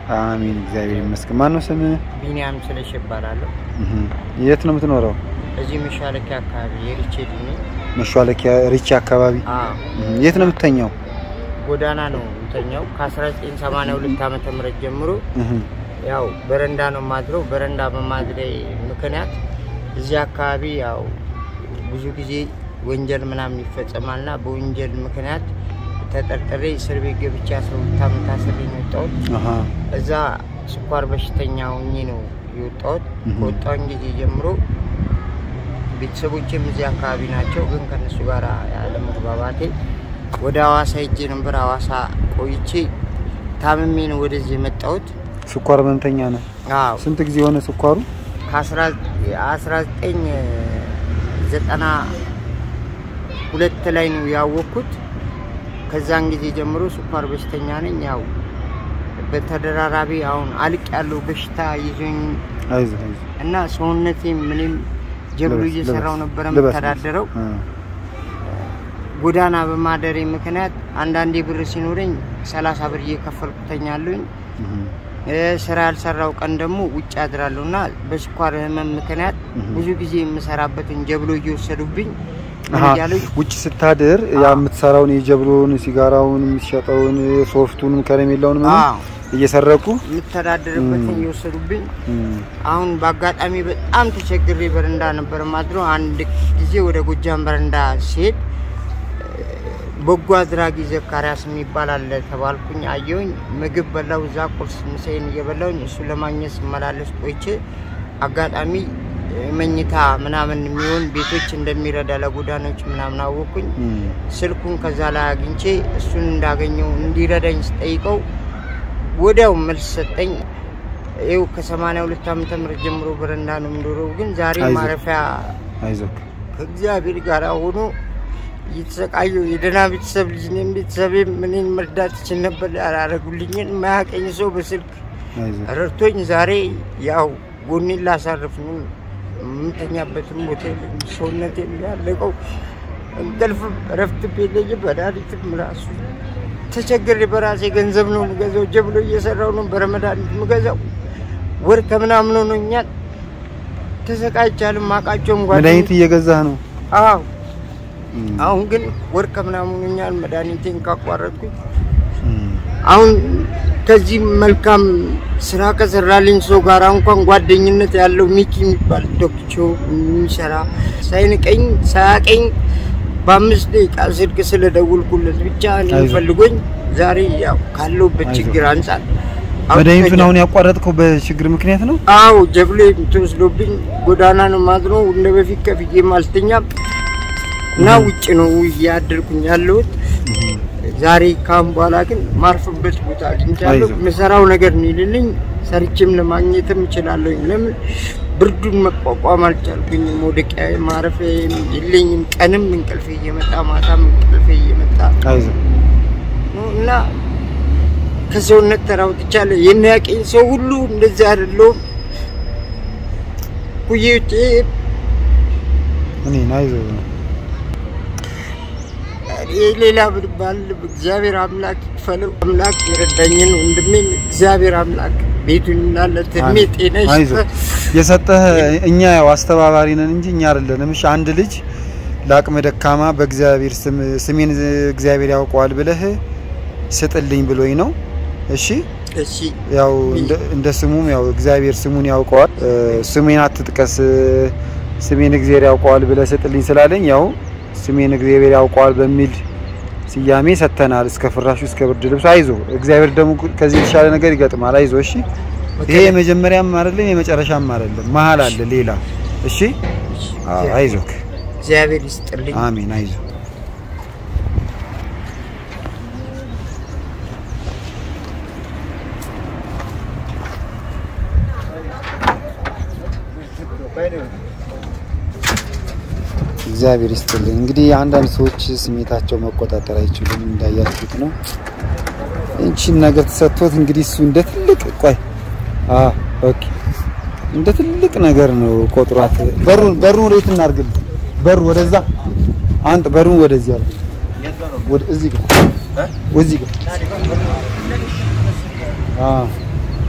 አሜን፣ እግዚአብሔር ይመስገን። ማን ነው ስምህ? ቢኒያም ስለሽ እባላለሁ። እህ፣ የት ነው የምትኖረው? እዚህ መሻለኪያ አካባቢ የሪቼድ ነኝ። መሿለኪያ ሪቻ አካባቢ። አዎ እህ፣ የት ነው የምትተኛው? ጎዳና ነው የምተኛው። ከ1982 ዓመተ ምህረት ጀምሮ እህ፣ ያው በረንዳ ነው ማድረው። በረንዳ በማድሬ ምክንያት እዚህ አካባቢ ያው ብዙ ጊዜ ወንጀል ምናምን ይፈጸማልና በወንጀል ምክንያት ተጠርጥሬ እስር ቤት ገብቼ አስራ ሁለት ዓመት ታስሬ ነው የወጣሁት። አሃ፣ እዛ ስኳር በሽተኛ ሆኜ ነው የወጣሁት። እህ። ከወጣሁኝ ጊዜ ጀምሮ ቤተሰቦቼም እዚህ አካባቢ ናቸው፣ ግን ከነሱ ጋር ያለ መግባባቴ ወደ ሀዋሳ ሄጄ ነበር። ሀዋሳ ቆይቼ ታምሜ ነው ወደዚህ የመጣሁት። ስኳር ህመምተኛ ነህ? አዎ ስንት ጊዜ የሆነ ስኳሩ? ከ1992 ላይ ነው ያወቅኩት። ከዛን ጊዜ ጀምሮ ስኳር በሽተኛ ነኝ። ያው በተደራራቢ አሁን አልቅ ያለው በሽታ ይዞኝ አይዞህ አይዞህ። እና ሰውነቴ ምንም ጀብሎ ልበስ፣ እየሰራው ልበስ፣ ነበረ ልበስ፣ የምተዳደረው። አ፣ ጎዳና በማደሬ ምክንያት አንዳንዴ ብር ሲኖረኝ ሰላሳ ብር እየከፈልኩ ተኛለሁኝ። እህ፣ እ፣ ስራ ያልሰራው ቀን ደግሞ ውጭ አድራለሁ እና በስኳር ህመም ምክንያት እህ። ብዙ ጊዜ የምሰራበትን ጀብሎ እየወሰዱብኝ ምን አሃ፣ እያሉኝ ውጭ ስታድር ያ የምትሰራውን የጀብሎውን፣ ሲጋራውን፣ የምትሸጠውን፣ ሶፍቱን፣ ከረሜላውን ምናምን አዎ እየሰረቁ የምተዳደርበትን እም። እየወሰዱብኝ እም፣ አሁን በአጋጣሚ በጣም ተቸግሬ በረንዳ ነበር ማድረው። አንድ ጊዜ ወደ ጎጃም በረንዳ ሲሄድ በጎ አድራጊ ዘካሪያስ የሚባል አለ ተባልኩኝ። አየሁኝ፣ ምግብ በላው። እዛ ቁርስ ምሳዬን እየበላውኝ እሱ ለማግኘት ስመላለስ ቆይቼ አጋጣሚ መኝታ ምናምን የሚሆን ቤቶች እንደሚረዳ ለጎዳናዎች ምናምን አወቅኩኝ። እም፣ ስልኩን ከዛ ላይ አግኝቼ እሱን እንዳገኘው እንዲረዳኝ ስጠይቀው ወዲያው መልስ ሰጠኝ። ይኸው ከሰማንያ ሁለት ዓመተ ምህረት ጀምሮ በረንዳ ነው የምኖረው፣ ግን ዛሬ አይዞህ። ማረፊያ አይዞህ። ከእግዚአብሔር ጋር ሆኖ እየተሰቃየሁ የደህና ቤተሰብ ልጅ ነኝ። ቤተሰቤ ምንን መርዳት ይችል ነበር፣ ያላረጉልኝን የማያቀኝ ሰው በስልክ አይዞህ። ረድቶኝ ዛሬ ያው ጎኔን ላሳርፍ ነው የምተኛበትም ቦታ የለኝም። ሰውነቴም ያለቀው እንቅልፍ እረፍት የለኝ። መድኃኒትም ራሱ ተቸግሬ በራሴ ገንዘብ ነው የምገዛው። ጀብሎ እየሰራው ነው በረመድኃኒት የምገዛው። ወር ከምናምን ሆኖኛል። ተሰቃይቻልም ማቃቸውም መድኃኒት እየገዛህ ነው? አዎ እም፣ አሁን ግን ወር ከምናምን ሆኖኛል መድኃኒቴን ካቋረጥኩኝ። እም፣ አሁን ከዚህ መልካም ስራ ከሰራልኝ ሰው ጋር እንኳን ጓደኝነት ያለው ሚኪ የሚባል ዶክቾ የሚሰራ ሳይንቀኝ ሳያቀኝ በአምስት ደቂቃ ስልክ ስለደውልኩለት ብቻ እኔን አይዞህ። ፈልጎኝ ዛሬ ያው ካለሁበት አይዞህ። ችግር አንጻር መድኃኒቱን አሁን ያቋረጥከው በችግር ምክንያት ነው? አዎ ጀብሎ የምትወስዶብኝ ጎዳና ነው ማድረው እንደ በፊት ከፍዬም አልተኛም እና ውጭ ነው እያደርኩኝ ያለሁት። ዛሬ ካሁን በኋላ ግን ማርፍበት ቦታ አግኝቻለሁ። አይዞህ። የምሰራው ነገር ነው ይልልኝ ሰርቼም ለማግኘትም እችላለሁኝ። ለምን ብርዱን መቋቋም አልቻልኩኝም። መውደቂያ ማረፊያ የለኝም። ቀንም እንቅልፌ እየመጣ ማታም እንቅልፌ እየመጣ አይዞህ። ነው እና ከሰውነት ተራውጥቻለሁ። የሚያውቀኝ ሰው ሁሉ እንደዚህ አይደለሁም። ኩዬዎቼ እኔን አይዞህ። ሌላ ብባል እግዚአብሔር አምላክ ይክፈለው። አምላክ የረዳኝን ወንድሜን እግዚአብሔር አምላክ ቤቱን እናለት እድሜ ጤና አይዞህ። ይስጥ። የሰጠህ እኛ ያው አስተባባሪ ነን እንጂ እኛ አይደለንም። እሺ አንድ ልጅ ለአቅመ ደካማ በእግዚአብሔር ስም ስሜን እግዚአብሔር ያውቀዋል ብለህ ስጥልኝ ብሎኝ ነው። እሺ እሺ ያው እንደ- እንደ ስሙም ያው እግዚአብሔር ስሙን ያውቀዋል። እ፣ ስሜን አትጥቀስ ስሜን እግዚአብሔር ያውቀዋል ብለህ ስጥልኝ ስላለኝ ያው ስሜን እግዚአብሔር ያውቀዋል በሚል ስያሜ ሰጥተናል። እስከ ፍራሹ እስከ ብርድ ልብሱ። አይዞ እግዚአብሔር ደግሞ ከዚህ የተሻለ ነገር ይገጥማል። አይዞ እሺ። ይሄ የመጀመሪያም አይደለም የመጨረሻም አይደለም፣ መሀል አለ ሌላ። እሺ አዎ፣ አይዞክ። እግዚአብሔር ይስጥልኝ። አሜን። አይዞ እግዚአብሔር ይስጥልኝ። እንግዲህ አንዳንድ ሰዎች ስሜታቸው መቆጣጠር አይችሉም፣ እንዳያችሁት ነው። ይህቺን ነገር ተሰጥቶት እንግዲህ እሱ እንደ ትልቅ ቆይ፣ አዎ ኦኬ፣ እንደ ትልቅ ነገር ነው ቆጥሯት። በሩን በሩን ወዴት እናርግል? በሩ ወደዛ አንተ በሩን ወደዚህ አለ ወደ እዚህ ጋር እዚህ ጋር አዎ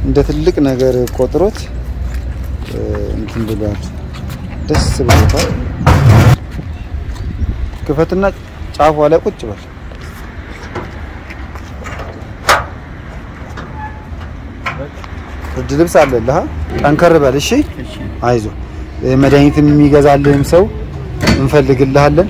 እንደ ትልቅ ነገር ቆጥሮት እ፣ እንትን ብሏል። ደስ ብሎታል። ክፈትና ጫፏ ላይ ቁጭ በል። ብርድ ልብስ አለልህ። ጠንከር በል እሺ። አይዞ መድኃኒትም የሚገዛልህም ሰው እንፈልግልሃለን።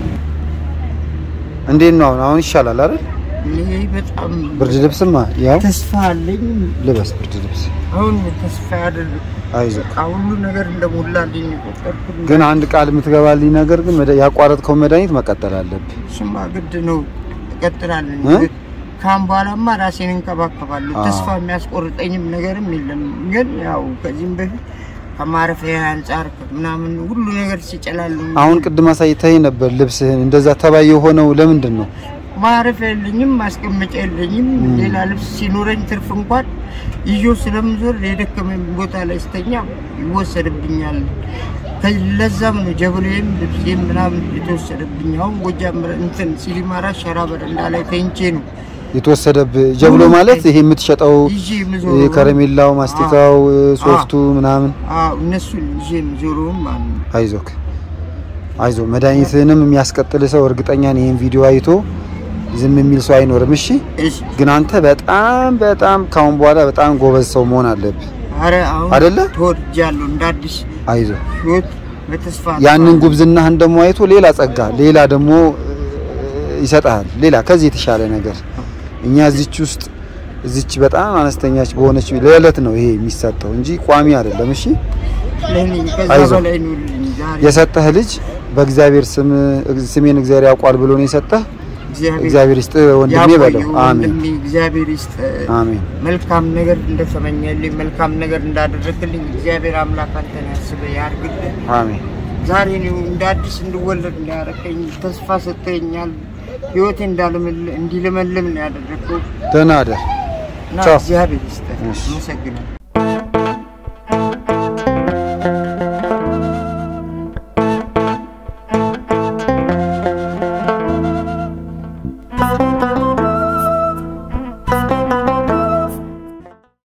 እንዴት ነው አሁን? አሁን ይሻላል አይደል? ይሄ በጣም ብርድ ልብስማ ያው ተስፋ አለኝ። ልበስ ብርድ ልብስ። አሁን ተስፋ ያደርግ አይዞ ሁሉ ነገር እንደሞላልኝ የቆጠርኩት ግን አንድ ቃል የምትገባልኝ ነገር ግን መድ- ያቋረጥከው መድኃኒት መቀጠል አለብህ። ስማ ግድ ነው እቀጥላለን። እ? ግን ካሁን በኋላማ ራሴን እንከባከባለሁ። አዎ። ተስፋ የሚያስቆርጠኝም ነገርም የለም። ግን ያው ከዚህም በፊት ከማረፊያ አንጻር ምናምን ሁሉ ነገር ሲጨላሉ አሁን ቅድም አሳይተኸኝ ነበር ልብስህን እንደዛ ተባይ የሆነው ለምንድን ነው? ማረፊያ የለኝም፣ ማስቀመጫ የለኝም። ም። ሌላ ልብስ ሲኖረኝ ትርፍ እንኳን ይዞ ስለምዞር የደከመኝ ቦታ ላይ ስተኛ ይወሰድብኛል። ከ- ለዛም ነው ጀብሬም ልብሴም ምናምን የተወሰደብኝ። አሁን ጎጃም እንትን ሲሊማራ ሸራ በረንዳ ላይ ተኝቼ ነው የተወሰደብህ ጀብሎ ማለት ይሄ የምትሸጠው ይዤ ይሄ የምዞረው። ከረሜላው፣ ማስቲካው፣ ሶፍቱ ምናምን። አዎ እነሱን ይዤ የምዞረውም ማለት ነው። አይዞክ አይዞ መድኃኒትህንም የሚያስቀጥል ሰው እርግጠኛ ነኝ ይህን ቪዲዮ አይቶ ዝም የሚል ሰው አይኖርም። እሺ እሺ ግን አንተ በጣም በጣም ካሁን በኋላ በጣም ጎበዝ ሰው መሆን አለብህ። አረ አሁን አይደለ? ተወድጃለሁ እንደ አዲስ አይዞ ህይወት በተስፋ ያንን ጉብዝናህን ደግሞ አይቶ ሌላ ጸጋ፣ ሌላ ደግሞ እ፣ ይሰጥሃል። ሌላ ከዚህ የተሻለ ነገር እኛ እዚች ውስጥ እዚች በጣም አነስተኛች በሆነች ለዕለት ነው ይሄ የሚሰጠው እንጂ ቋሚ አይደለም። እሺ ለኔ ከዛ አይዞህ። በላይ ነው ዛሬ የሰጠህ ልጅ በእግዚአብሔር ስም ስሜን እግዚአብሔር ያውቋል ብሎ ነው የሰጠህ። እግዚአብሔር እግዚአብሔር ይስጥ ወንድሜ በለው። ያቆየው አሜን ወንድሜ እግዚአብሔር ይስጥ። አሜን። መልካም ነገር እንደተመኘልኝ መልካም ነገር እንዳደረግልኝ እግዚአብሔር አምላክ አንተን ያስበህ ያርግልህ። አሜን። ዛሬ ነው እንደ አዲስ እንድወለድ እንዳያረከኝ ተስፋ ሰጥተኛል። ህይወቴ እንዳለመል- እንዲለመልም ነው ያደረገው ደህና አደር። እና ቻው። እግዚአብሔር ይስጥ። እሺ። አመሰግናለሁ።